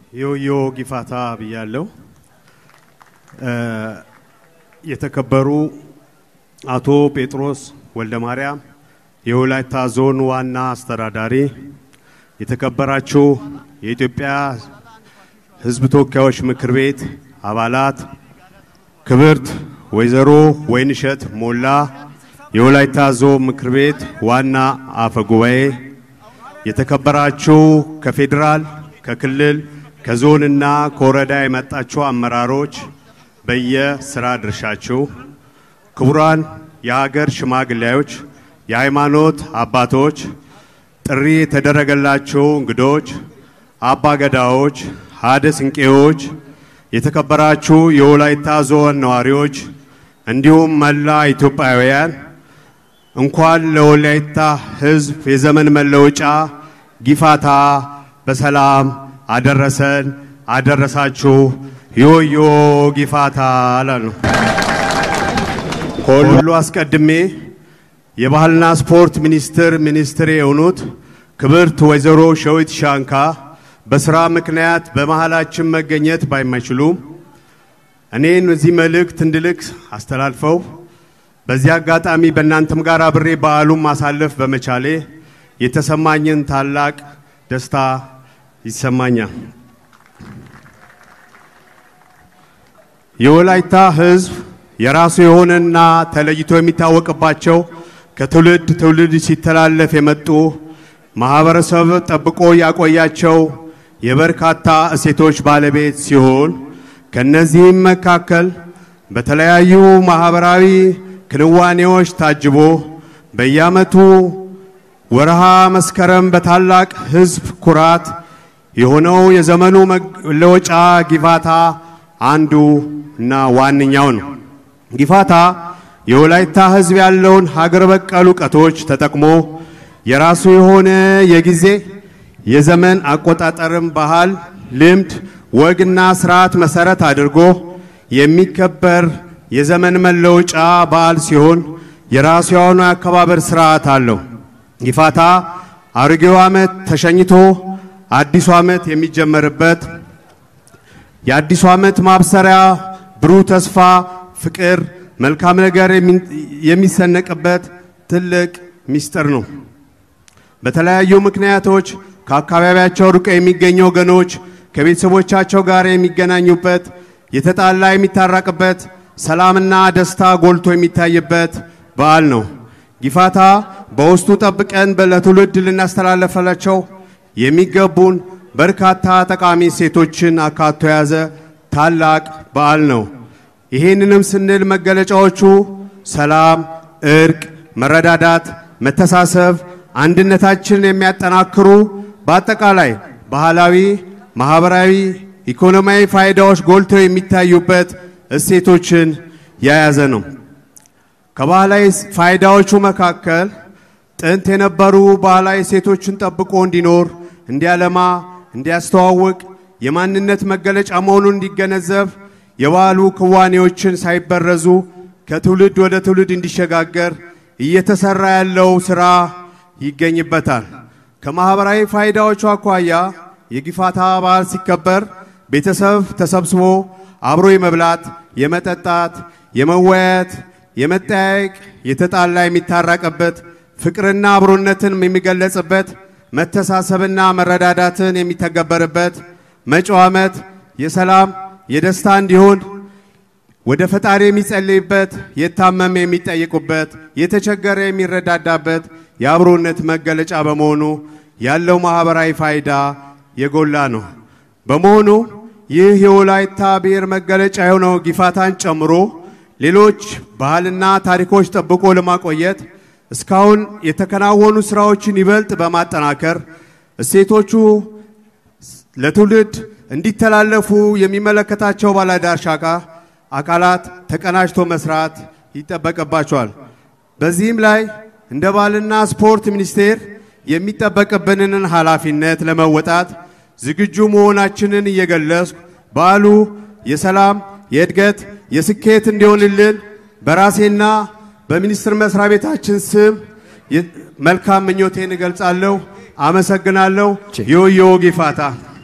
ዮዮ ጊፋታ ብያለሁ። የተከበሩ አቶ ጴጥሮስ ወልደ ማርያም የወላይታ ዞን ዋና አስተዳዳሪ፣ የተከበራችሁ የኢትዮጵያ ሕዝብ ተወካዮች ምክር ቤት አባላት፣ ክብርት ወይዘሮ ወይንሸት ሞላ የወላይታ ዞን ምክር ቤት ዋና አፈ ጉባኤ፣ የተከበራችሁ ከፌዴራል ከክልል ከዞንና ከወረዳ የመጣችሁ አመራሮች በየስራ ድርሻችሁ፣ ክቡራን የሀገር ሽማግሌዎች፣ የሃይማኖት አባቶች፣ ጥሪ የተደረገላችሁ እንግዶች፣ አባ ገዳዎች፣ ሀደ ስንቄዎች፣ የተከበራችሁ የወላይታ ዞን ነዋሪዎች እንዲሁም መላ ኢትዮጵያውያን እንኳን ለወላይታ ሕዝብ የዘመን መለወጫ ጊፋታ በሰላም አደረሰን አደረሳችሁ። ዮዮ ጊፋታ አላሉ። ከሁሉ አስቀድሜ የባህልና ስፖርት ሚኒስትር ሚኒስትር የሆኑት ክብርት ወይዘሮ ሸዊት ሻንካ በስራ ምክንያት በመሃላችን መገኘት ባይማይችሉም እኔን እዚህ መልእክት እንድልክ አስተላልፈው በዚህ አጋጣሚ በእናንተም ጋር አብሬ በዓሉን ማሳለፍ በመቻሌ የተሰማኝን ታላቅ ደስታ ይሰማኛል። የወላይታ ሕዝብ የራሱ የሆነና ተለይቶ የሚታወቅባቸው ከትውልድ ትውልድ ሲተላለፍ የመጡ ማህበረሰብ ጠብቆ ያቆያቸው የበርካታ እሴቶች ባለቤት ሲሆን ከነዚህም መካከል በተለያዩ ማህበራዊ ክንዋኔዎች ታጅቦ በየዓመቱ ወርሃ መስከረም በታላቅ ሕዝብ ኩራት የሆነው የዘመኑ መለወጫ ጊፋታ አንዱ እና ዋነኛው ነው። ጊፋታ የወላይታ ሕዝብ ያለውን ሀገር በቀል እውቀቶች ተጠቅሞ የራሱ የሆነ የጊዜ የዘመን አቆጣጠርም ባህል፣ ልምድ፣ ወግና ስርዓት መሰረት አድርጎ የሚከበር የዘመን መለወጫ በዓል ሲሆን የራሱ የሆነ አከባበር ስርዓት አለው። ጊፋታ አሮጌው ዓመት ተሸኝቶ አዲሱ ዓመት የሚጀመርበት የአዲሱ ዓመት ማብሰሪያ ብሩህ ተስፋ፣ ፍቅር፣ መልካም ነገር የሚሰነቅበት ትልቅ ምስጢር ነው። በተለያዩ ምክንያቶች ከአካባቢያቸው ርቀው የሚገኙ ወገኖች ከቤተሰቦቻቸው ጋር የሚገናኙበት፣ የተጣላ የሚታረቅበት፣ ሰላምና ደስታ ጎልቶ የሚታይበት በዓል ነው። ጊፋታ በውስጡ ጠብቀን ለትውልድ ልናስተላለፈላቸው የሚገቡን በርካታ ጠቃሚ ሴቶችን አካቶ የያዘ ታላቅ በዓል ነው። ይህንንም ስንል መገለጫዎቹ ሰላም፣ እርቅ፣ መረዳዳት፣ መተሳሰብ፣ አንድነታችንን የሚያጠናክሩ በአጠቃላይ ባህላዊ፣ ማህበራዊ፣ ኢኮኖሚያዊ ፋይዳዎች ጎልተው የሚታዩበት እሴቶችን የያዘ ነው። ከባህላዊ ፋይዳዎቹ መካከል ጥንት የነበሩ ባህላዊ እሴቶችን ጠብቆ እንዲኖር፣ እንዲያለማ፣ እንዲያስተዋውቅ የማንነት መገለጫ መሆኑን እንዲገነዘብ የባህሉ ክዋኔዎችን ሳይበረዙ ከትውልድ ወደ ትውልድ እንዲሸጋገር እየተሰራ ያለው ስራ ይገኝበታል። ከማህበራዊ ፋይዳዎቹ አኳያ የጊፋታ በዓል ሲከበር ቤተሰብ ተሰብስቦ አብሮ የመብላት፣ የመጠጣት፣ የመወያየት፣ የመጠያየቅ፣ የተጣላ የሚታረቅበት፣ ፍቅርና አብሮነትን የሚገለጽበት፣ መተሳሰብና መረዳዳትን የሚተገበርበት መጪው ዓመት የሰላም የደስታ እንዲሆን ወደ ፈጣሪ የሚጸልይበት፣ የታመመ የሚጠይቁበት፣ የተቸገረ የሚረዳዳበት የአብሮነት መገለጫ በመሆኑ ያለው ማህበራዊ ፋይዳ የጎላ ነው። በመሆኑ ይህ የወላይታ ብሔር መገለጫ የሆነው ጊፋታን ጨምሮ ሌሎች ባህልና ታሪኮች ጠብቆ ለማቆየት እስካሁን የተከናወኑ ስራዎችን ይበልጥ በማጠናከር እሴቶቹ ለትውልድ እንዲተላለፉ የሚመለከታቸው ባለድርሻ አካላት ተቀናጅቶ መስራት ይጠበቅባቸዋል። በዚህም ላይ እንደ ባህልና ስፖርት ሚኒስቴር የሚጠበቅብንን ኃላፊነት ለመወጣት ዝግጁ መሆናችንን እየገለጽኩ በዓሉ የሰላም፣ የእድገት፣ የስኬት እንዲሆንልን በራሴና በሚኒስቴር መስሪያ ቤታችን ስም መልካም ምኞቴን እገልጻለሁ። አመሰግናለሁ። ዮዮ ጊፋታ